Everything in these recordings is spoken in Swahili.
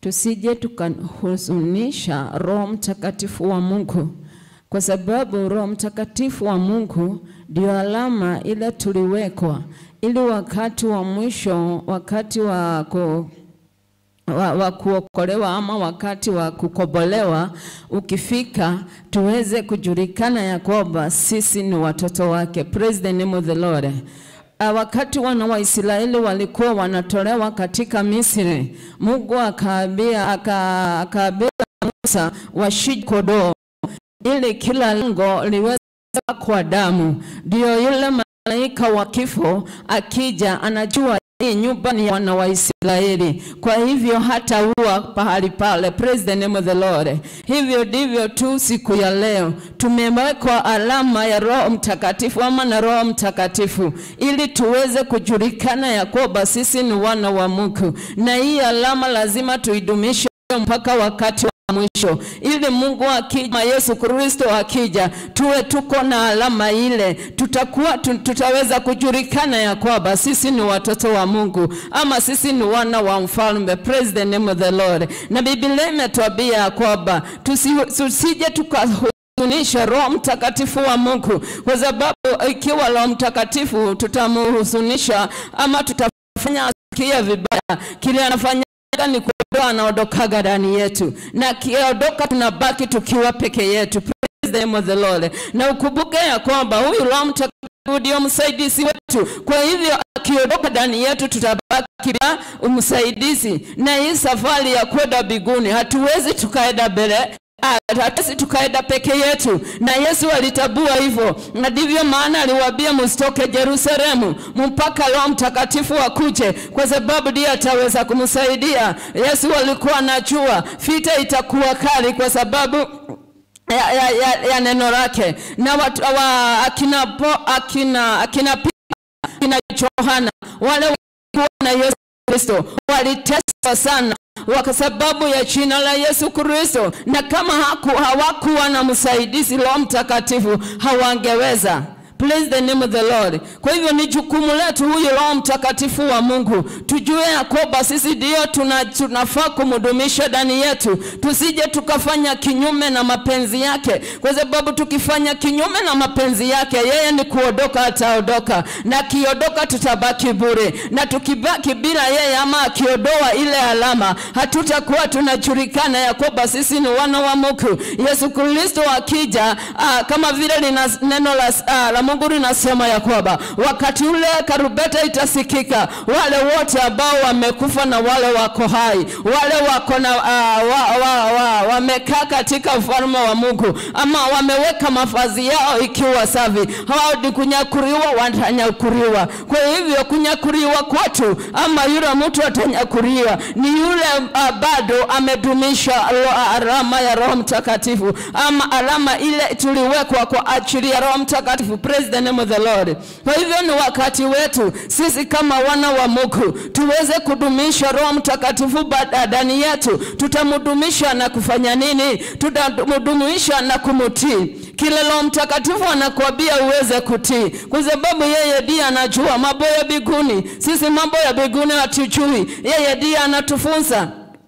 tusije tukahuzunisha Roho Mtakatifu wa Mungu, kwa sababu Roho Mtakatifu wa Mungu ndio alama ile tuliwekwa, ili wakati wa mwisho, wakati wa ku wa, wa kuokolewa ama wakati wa kukombolewa ukifika, tuweze kujulikana ya kwamba sisi ni watoto wake. Praise the name of the Lord. Uh, wakati wana wa Israeli walikuwa wanatolewa katika Misri, Mungu akaambia aka, akaambia Musa washije kondoo ili kila lango liweze kwa damu, ndio yule malaika wa kifo akija anajua hii nyumba ni ya wana wa Israeli, kwa hivyo hata ua pahali pale. Praise the name of the Lord. Hivyo ndivyo tu siku ya leo tumewekwa alama ya Roho Mtakatifu ama na Roho Mtakatifu, ili tuweze kujulikana ya kwamba sisi ni wana wa Mungu, na hii alama lazima tuidumishe mpaka wakati wa mwisho ili Mungu akija, Yesu Kristo akija, tuwe tuko na alama ile, tutakuwa tu, tutaweza kujulikana ya kwamba sisi ni watoto wa Mungu ama sisi ni wana wa mfalme. Praise the name of the Lord. Na Biblia imetuambia ya kwamba tusi- tusije tukahuzunisha Roho Mtakatifu wa Mungu, kwa sababu ikiwa Roho Mtakatifu tutamhuzunisha ama tutafanya asikie vibaya, kile anafanya ni kuondoa anaondokaga ndani yetu, na akiondoka tunabaki tukiwa peke yetu. Praise the name of the Lord. Na ukumbuke ya kwamba huyu Roho Mtakatifu ndio msaidizi wetu, kwa hivyo akiondoka ndani yetu tutabaki bila msaidizi, na hii safari ya kwenda mbinguni hatuwezi tukaenda mbele hatuwezi tukaenda peke yetu, na Yesu alitabua hivyo, na ndivyo maana aliwaambia msitoke Yerusalemu mpaka Roho Mtakatifu akuje, kwa sababu ndiye ataweza kumsaidia. Yesu alikuwa anajua vita itakuwa kali kwa sababu ya, ya, ya, ya neno lake na watu, wa, akina, po, akina, akina, Pita, akina Yohana wale walikuwa na Yesu Kristo waliteswa sana kwa sababu ya jina la Yesu Kristo, na kama haku, hawakuwa na msaidizi Roho Mtakatifu hawangeweza. Praise the name of the Lord. Kwa hivyo ni jukumu letu huyu Roho Mtakatifu wa Mungu, tujue ya kwamba sisi ndio tuna, tunafaa kumdumisha ndani yetu, tusije tukafanya kinyume na mapenzi yake, kwa sababu tukifanya kinyume na mapenzi yake, yeye ni kuondoka, ataondoka, na akiondoka tutabaki bure, na tukibaki bila yeye ama akiondoa ile alama, hatutakuwa tunajulikana ya kwamba sisi ni wana wa Mungu. Yesu Kristo akija, aa, kama vile lina neno la, aa, la Mungu linasema ya kwamba wakati ule karubeta itasikika, wale wote ambao wamekufa na wale wako hai, wale wako na uh, wa, wa, wa, wamekaa katika ufalme wa Mungu ama wameweka mavazi yao ikiwa safi, hao ni kunyakuliwa, watanyakuliwa. Kwa hivyo kunyakuliwa kwetu ama yule mtu atanyakuliwa ni yule uh, bado amedumisha ro- alama ya Roho Mtakatifu ama alama ile tuliwekwa kwa ajili ya Roho Mtakatifu. Praise the name of the Lord. Kwa hivyo ni wakati wetu sisi kama wana wa Mungu tuweze kudumisha Roho Mtakatifu ba- ndani yetu. Tutamdumisha na kufanya nini? Tutamdumisha na kumtii kile Roho Mtakatifu anakuambia uweze kutii, kwa sababu yeye ndiye anajua mambo ya mbinguni. Sisi mambo ya mbinguni hatujui, yeye ndiye anatufunza.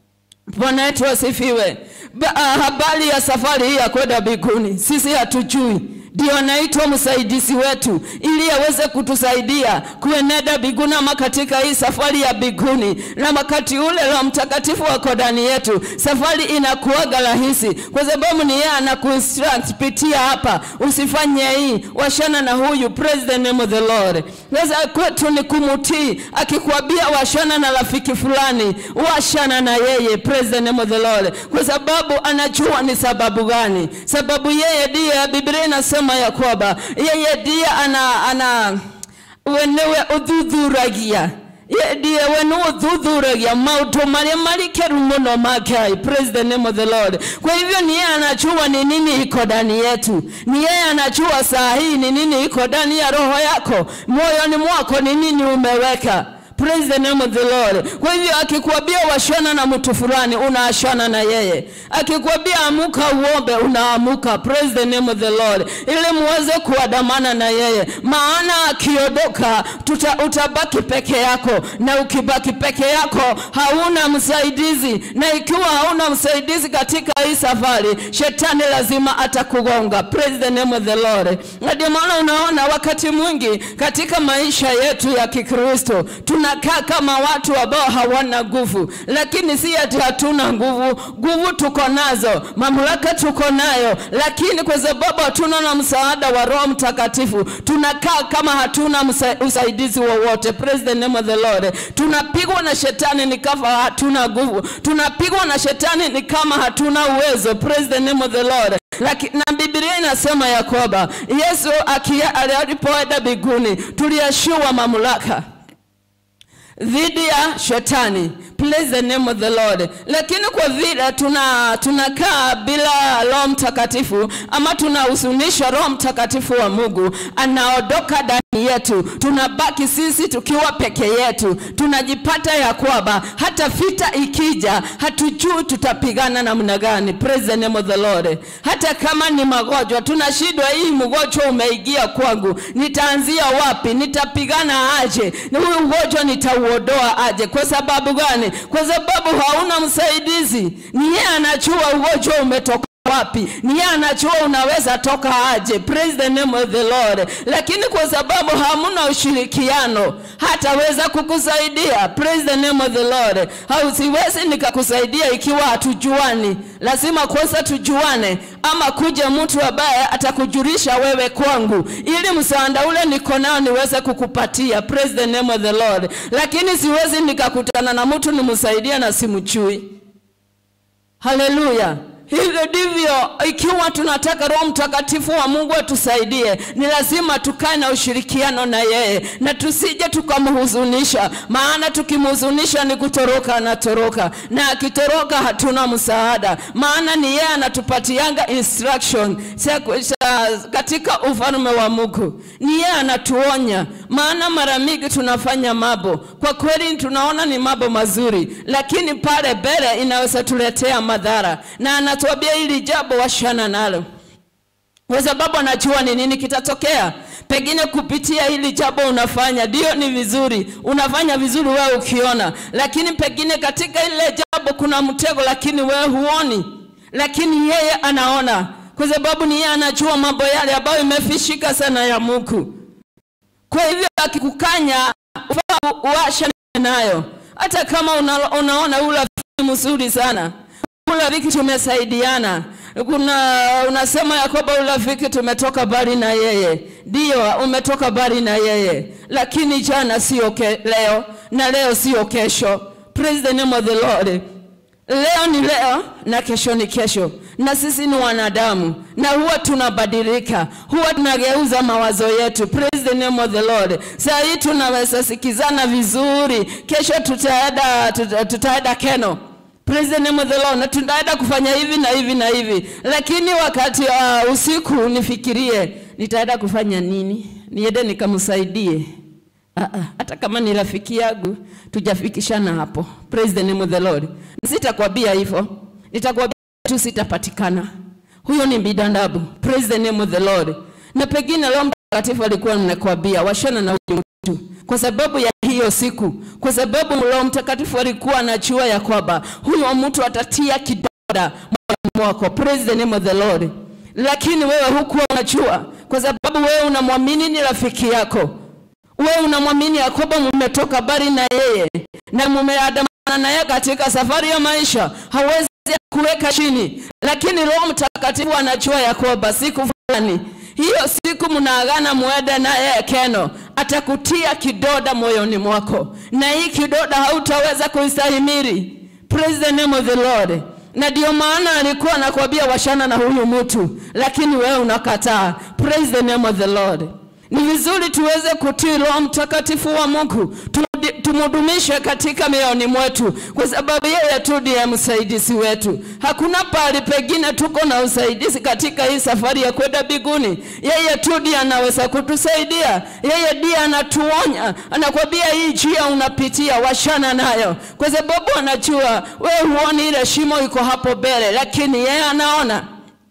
Bwana wetu asifiwe. Ba- ah, Habari ya safari hii ya kwenda mbinguni sisi hatujui, ndio anaitwa msaidizi wetu ili aweze kutusaidia kuenenda mbinguni ama katika hii safari ya mbinguni. Na wakati ule Roho Mtakatifu wako ndani yetu, safari inakuwaga rahisi, kwa sababu ni yeye anakuinstruct, pitia hapa, usifanye hii, washana na huyu. Praise the name of the Lord. Sasa kwetu ni kumtii, akikwambia washana na rafiki fulani, washana na yeye. Praise the name of the Lord, kwa sababu anajua ni sababu gani. Sababu yeye ndiye, Biblia inasema ya kwamba yeye ndiye ana, ana wenewe uthuthuragia Ye- ndiye we nä å thuthuragia maå marä a marikeru må no ma ngai praise the name of the lord kwa hivyo ni yeye anajua ni nini iko ndani yetu ni yeye anajua saa hii ni nini iko ndani ya roho yako moyoni mwako ni nini umeweka Praise the name of the Lord. Kwa hivyo akikuambia washana na mtu fulani, unaashana na yeye. Akikuambia amuka uombe, unaamuka. Praise the name of the Lord, ili muweze kuandamana na yeye, maana akiondoka tuta, utabaki peke yako, na ukibaki peke yako hauna msaidizi, na ikiwa hauna msaidizi katika hii safari, shetani lazima atakugonga. Praise the name of the Lord. Na ndio maana unaona wakati mwingi katika maisha yetu ya Kikristo tunakaa kama watu ambao hawana nguvu, lakini si ati hatuna nguvu. Nguvu tuko nazo, mamlaka tuko nayo, lakini kwa sababu hatuna na msaada wa Roho Mtakatifu tunakaa kama hatuna msa, usaidizi wowote. Praise the name of the Lord. Tunapigwa na shetani ni kama hatuna nguvu, tunapigwa na shetani ni kama hatuna uwezo. Praise the name of the Lord. Laki, na Biblia inasema ya kwamba Yesu akia- alipoenda mbinguni tuliashiwa mamlaka dhidi ya shetani. Praise the name of the Lord. Lakini kwa vile tuna tunakaa bila Roho Mtakatifu ama tunahuzunisha Roho Mtakatifu wa Mungu anaondoka ndani yetu, tunabaki sisi tukiwa peke yetu, tunajipata ya kwamba hata vita ikija hatujui tutapigana namna gani. Praise the name of the Lord. Hata kama ni magonjwa tunashindwa, hii mgonjwa umeingia kwangu, nitaanzia wapi? Nitapigana aje? Na huyu ugonjwa nitauondoa aje? Kwa sababu gani? Kwa sababu hauna msaidizi. Ni yeye anajua ugonjwa umetoka wapi ni yeye anajua unaweza toka aje praise the name of the lord lakini kwa sababu hamuna ushirikiano hataweza kukusaidia praise the name of the lord hausiwezi nikakusaidia ikiwa hatujuani lazima kwanza tujuane ama kuja mtu ambaye atakujulisha wewe kwangu ili msaada ule niko nao niweze kukupatia praise the name of the lord lakini siwezi nikakutana na mtu nimsaidie na simchui haleluya hivyo ndivyo ikiwa tunataka roho mtakatifu wa mungu atusaidie ni lazima tukae na ushirikiano na yeye na tusije tukamhuzunisha maana tukimhuzunisha ni kutoroka anatoroka na akitoroka hatuna msaada maana ni yeye anatupatianga instruction Sa- sa- katika ufalme wa mungu ni yeye anatuonya maana mara mingi tunafanya mambo kwa kweli tunaona ni mambo mazuri lakini pale mbele inaweza tuletea madhara na anatuambia hili jambo washana nalo kwa sababu anajua ni nini kitatokea pengine kupitia hili jambo unafanya ndio ni vizuri unafanya vizuri wewe ukiona lakini pengine katika ile jambo kuna mtego lakini wewe huoni lakini yeye anaona kwa sababu ni yeye anajua mambo yale ambayo imefishika sana ya mungu kwa hivyo akikukanya ufaa uashane nayo hata kama una, unaona ula mzuri sana urafiki tumesaidiana kuna unasema ya kwamba urafiki tumetoka bali na yeye ndio umetoka bali na yeye lakini jana sio ke, leo na leo sio kesho praise the name of the lord leo ni leo na kesho ni kesho na sisi ni wanadamu na huwa tunabadilika huwa tunageuza mawazo yetu praise the name of the lord saa hii tunaweza sikizana vizuri kesho tutaenda tuta, tutaenda keno praise the name of the lord na tunaenda kufanya hivi na hivi na hivi lakini wakati uh, usiku nifikirie nitaenda kufanya nini niende nikamsaidie Ah, ah, hata kama ni rafiki yangu tujafikishana hapo praise the name of the lord sitakwambia hivyo nitakwambia tu sitapatikana huyo ni bidanabu praise the name of the lord na pengine roho mtakatifu alikuwa mnakwambia washana na huyu mtu kwa sababu ya hiyo siku kwa sababu roho mtakatifu alikuwa anajua ya kwamba huyo mtu atatia kidonda moyoni mwako praise the name of the lord lakini wewe hukuwa unajua kwa sababu wewe unamwamini ni rafiki yako wewe unamwamini ya kwamba mmetoka bari na yeye na mumeandamana naye katika safari ya maisha hawezi kuweka chini lakini roho mtakatifu anajua ya kwamba siku fulani hiyo siku mnaagana muende naye keno atakutia kidoda moyoni mwako na hii kidoda hautaweza kuistahimili praise the name of the lord na ndio maana alikuwa anakwambia washana na huyu mtu lakini wewe unakataa praise the name of the lord ni vizuri tuweze kutii roho mtakatifu wa mungu Turudi- tumhudumishe katika mioyoni mwetu, kwa sababu yeye tu ndiye msaidizi wetu. Hakuna pahali pengine tuko na usaidizi katika hii safari ya kwenda mbinguni. Yeye tu ndiye anaweza kutusaidia, yeye ndiye anatuonya, anakwambia hii njia unapitia, washana nayo, kwa sababu anajua wewe huoni ile shimo iko hapo mbele, lakini yeye anaona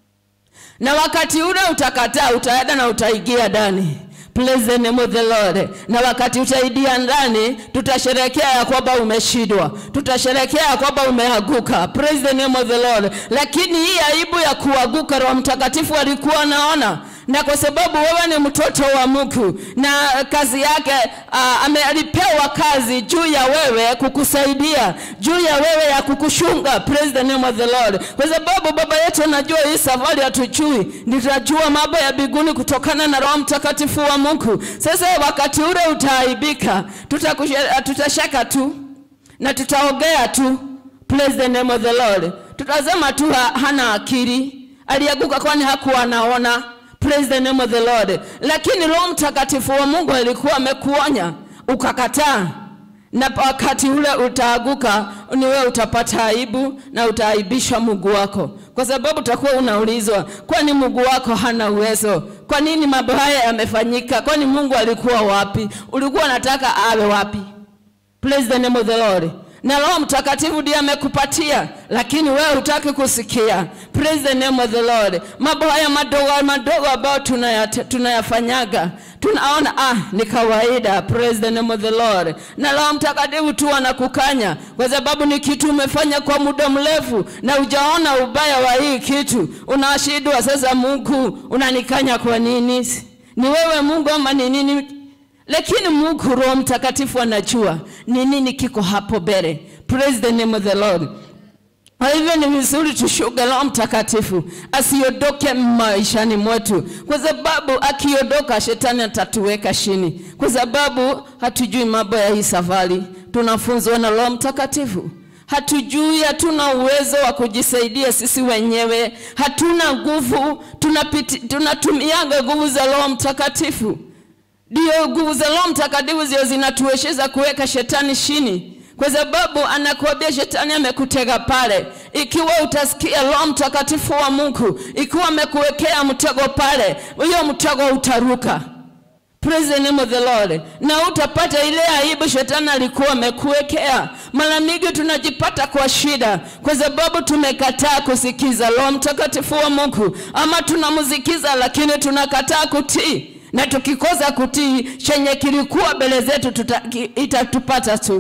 na wakati ule utakataa, utaenda na utaingia ndani. Praise the name of the Lord. Na wakati utaingia ndani, tutasherekea ya kwamba umeshindwa, tutasherekea ya kwamba umeanguka. Praise the name of the Lord. Lakini hii aibu ya kuanguka, Roho Mtakatifu alikuwa anaona na kwa sababu wewe ni mtoto wa Mungu na kazi yake uh, amelipewa kazi juu ya wewe kukusaidia, juu ya wewe ya kukushunga. Praise the name of the Lord. Kwa sababu baba yetu anajua hii safari hatujui, nitajua mambo ya mbinguni kutokana na Roho Mtakatifu wa Mungu. Sasa wakati ule utaaibika, tutakushe- tutashaka tu na tutaongea tu. Praise the name of the Lord. Tutasema tu ha, hana akili, alianguka kwani hakuwa anaona. Praise the name of the Lord. Lakini Roho Mtakatifu wa Mungu alikuwa amekuonya ukakataa, na wakati ule utaanguka, ni wewe utapata aibu na utaaibisha Mungu wako, kwa sababu utakuwa unaulizwa, kwani Mungu wako hana uwezo? Kwa nini mambo haya yamefanyika? Kwani Mungu alikuwa wapi? Ulikuwa unataka awe wapi? Praise the name of the Lord. Na Roho Mtakatifu ndiye amekupatia, lakini wewe hutaki kusikia. Praise the name of the Lord. Mambo haya madogo madogo ambayo tunayate- tunayafanyaga tunaona ah, ni kawaida. Praise the name of the Lord. Na Roho Mtakatifu tu anakukanya kwa sababu ni kitu umefanya kwa muda mrefu na hujaona ubaya wa hii kitu, unashindwa sasa. Mungu unanikanya kwa nini? Ni wewe Mungu ama ni nini? lakini Mungu Roho Mtakatifu anajua ni nini kiko hapo mbele. Praise the name of the Lord. Kwa hivyo ni vizuri tushuke Roho Mtakatifu asiondoke maishani mwetu, kwa sababu akiondoka shetani atatuweka chini, kwa sababu hatujui mambo ya hii safari. Tunafunzwa na Roho Mtakatifu hatujui, hatuna uwezo wa kujisaidia sisi wenyewe, hatuna nguvu, tunapiti- tunatumianga nguvu za Roho Mtakatifu ndio nguvu za Roho Mtakatifu zio zinatuwezesha kuweka shetani chini, kwa sababu anakuambia shetani amekutega pale. Ikiwa utasikia Roho Mtakatifu wa Mungu, ikiwa amekuwekea mtego pale, hiyo mtego utaruka. Praise the name of the Lord. Na utapata ile aibu shetani alikuwa amekuwekea. Mara mingi tunajipata kwa shida kwa sababu tumekataa kusikiza Roho Mtakatifu wa Mungu, ama tunamsikiza lakini tunakataa kutii na tukikosa kutii chenye kilikuwa mbele zetu tuta, ki, itatupata tu.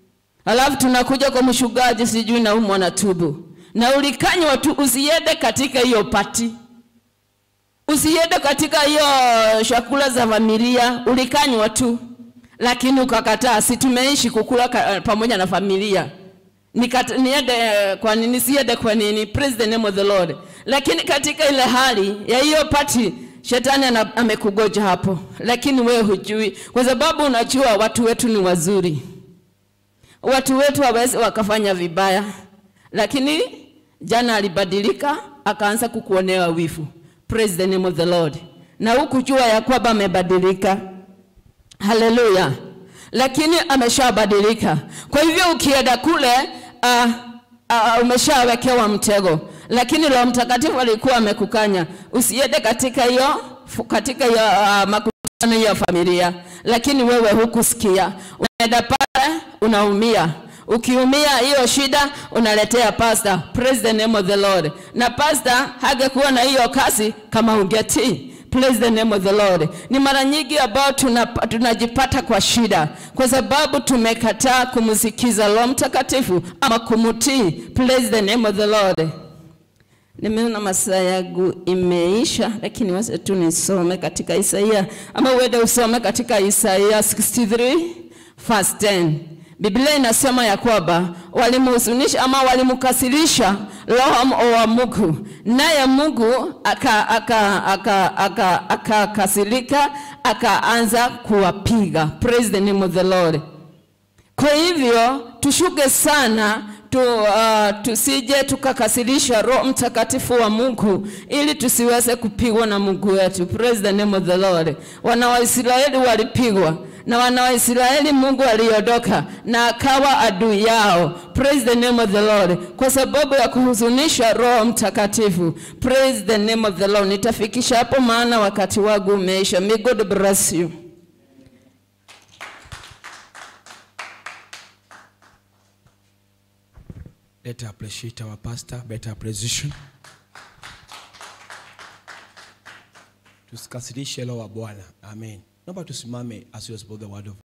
Alafu tunakuja kwa mshugaji, sijui na umwa na tubu na ulikanywa tu, usiende katika hiyo pati, usiende katika hiyo chakula za familia, ulikanywa tu, lakini ukakataa. Si tumeishi kukula ka, pamoja na familia Nikata, niende kwa nini? Siende kwa nini? Praise the name of the Lord. Lakini katika ile hali ya hiyo pati Shetani ana- amekugoja hapo, lakini wewe hujui, kwa sababu unajua watu wetu ni wazuri, watu wetu hawezi wakafanya vibaya, lakini jana alibadilika akaanza kukuonea wivu. Praise the name of the Lord, na hukujua ya kwamba amebadilika. Haleluya! Lakini ameshabadilika. Kwa hivyo ukienda kule uh, uh, umeshawekewa mtego, lakini Roho Mtakatifu alikuwa amekukanya usiende katika hiyo katika hiyo uh, makutano ya familia, lakini wewe hukusikia, unaenda pale unaumia. Ukiumia hiyo shida unaletea pasta. Praise the name of the Lord. Na pasta hangekuwa na hiyo kazi kama ungetii. Praise the name of the Lord. Ni mara nyingi ambao tuna- tunajipata kwa shida kwa sababu tumekataa kumsikiza Roho Mtakatifu ama kumtii. Praise the name of the Lord. Nimeona masaa yangu imeisha, lakini wacha tu nisome katika Isaia ama uende usome katika Isaia 63 verse 10. Biblia inasema ya kwamba walimhuzunisha ama walimkasirisha Roho wa Mungu, naye Mungu akakasirika aka, aka, aka, aka akakasirika, akaanza kuwapiga. Praise the name of the Lord. Kwa hivyo tushuke sana tu, uh, tusije tukakasirisha Roho Mtakatifu wa Mungu ili tusiweze kupigwa na Mungu wetu. Praise the name of the Lord. Wana wa Israeli walipigwa na wana wa Israeli Mungu aliondoka na akawa adui yao. Praise the name of the Lord. Kwa sababu ya kuhuzunisha Roho Mtakatifu. Praise the name of the Lord. Nitafikisha hapo maana wakati wangu umeisha. May God bless you. Let us appreciate our pastor, better appreciation. Tusikasirishe roho wa Bwana. Amen. Naomba tusimame as we spoke the word of